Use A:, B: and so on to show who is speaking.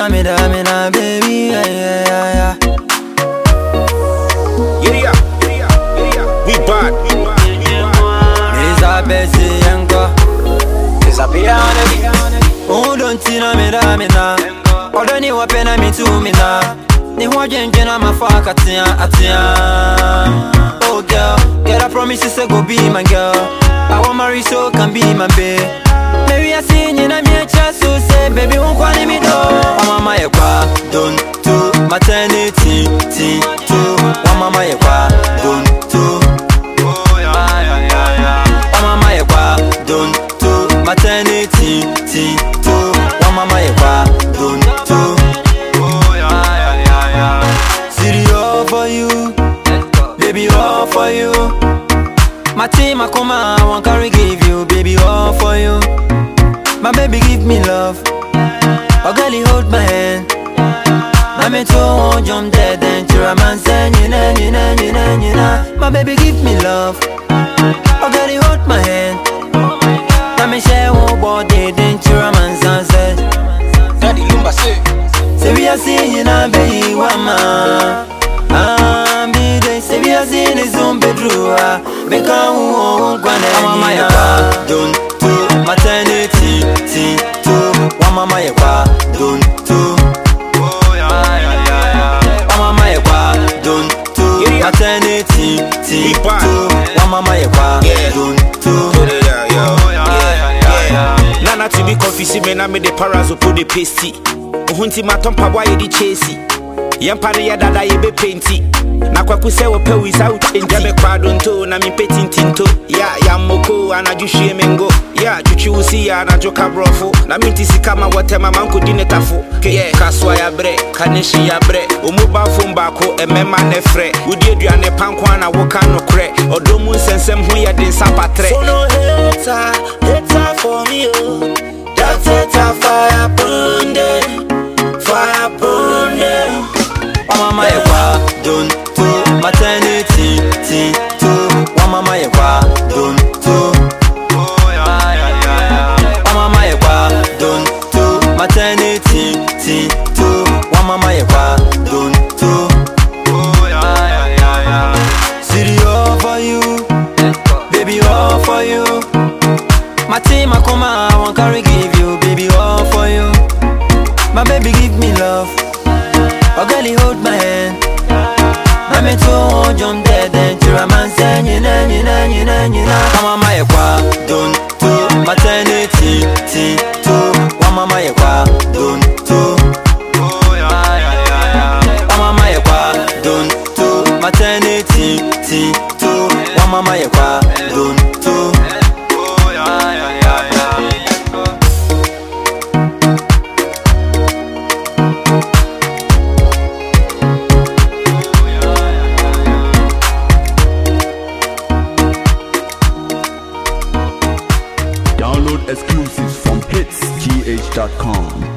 A: na me da me na baby yeah yeah yeah yeah.
B: Giddy up, giddy up, giddy up. We bad, we bad, we bad.
A: Mesa besi yanko.
B: Disappear on it.
A: Oh don't see na me da me na. Odo ni wape na mi tu mi na. Ni ho dwendwe na mafa katia atia. Oh girl, get I promise you say go be my girl. I want marry so can be my babe. Maybe I see you na me chance so say baby won't call me do. Oh mama ye kwa don't do maternity ti to. Oh mama ye kwa don't do.
B: Oh, yeah, yeah, yeah, yeah.
A: Wa mama ye kwa don't do maternity ti to. Wa mama ye kwa don't do.
B: Oh, yeah, yeah, yeah, yeah.
A: City all for you, baby all for you. My team, I come I want carry give you, baby all for you. My baby give me love, oh girl you hold my hand. My me too won't jump dead and to a man say you know, you know, you know, you know. My baby give me love, oh girl you hold my hand. My me share one body, then to a man sunset.
B: Daddy Lumba say.
A: Say we are seeing you now, baby, wama. Ah, me they say we are seeing is on bedroom. Make a who kwane. Mama ya kwa don't do maternity ti to. Mama ya kwa don't do.
B: Oh, yeah, yeah, yeah, yeah.
A: Mama ya kwa don't do maternity ti
B: We bad.
A: to. Mama ya kwa
B: Yeah.
A: don't do.
B: Yeah, yeah, yeah, yeah, yeah. Nana to be confused, me na me de parazo put the pasty. Ohunti matompa boy di chasey. Yampa ne ya dada ye be painty. Na kwaku sɛ wɔpɛ wi sa wotɛnti me kwado nto na mempɛ tintinto ya yammoko anadwo hwie me ngo ya twitwi wo si ya anadwo ka borɔfo na menti sika ma wɔtɛma ma nkɔdi ne tafo yɛ kasoa yabrɛ ka ne hye yabrɛ ɔmu ba fom baako ɛmɛma ne frɛ wodi aduane panko a na woka nokorɛ ɔdɔ mu nsɛnsɛm ho yɛ de nsa patrɛ
C: So no hater, hater for me, oh. That hater fire burn them, fire burn them.
A: Mama ya kwa don't do maternity ti to. Mama ya kwa don't do. Mama ya kwa don't do maternity ti to. Mama ya kwa don't do. City all for you, baby all for you. My team I come I want carry give you, baby all for you. My baby give me love, oh girl you hold my hand. Na me too won't jump dead and to a man say you know, you know, you know, you know. Mama ya kwa don't do maternity ti to. Mama ya kwa don't do. Mama ya kwa don't do maternity ti to. Mama ya kwa don't do.
D: Download exclusives from hitsgh.com.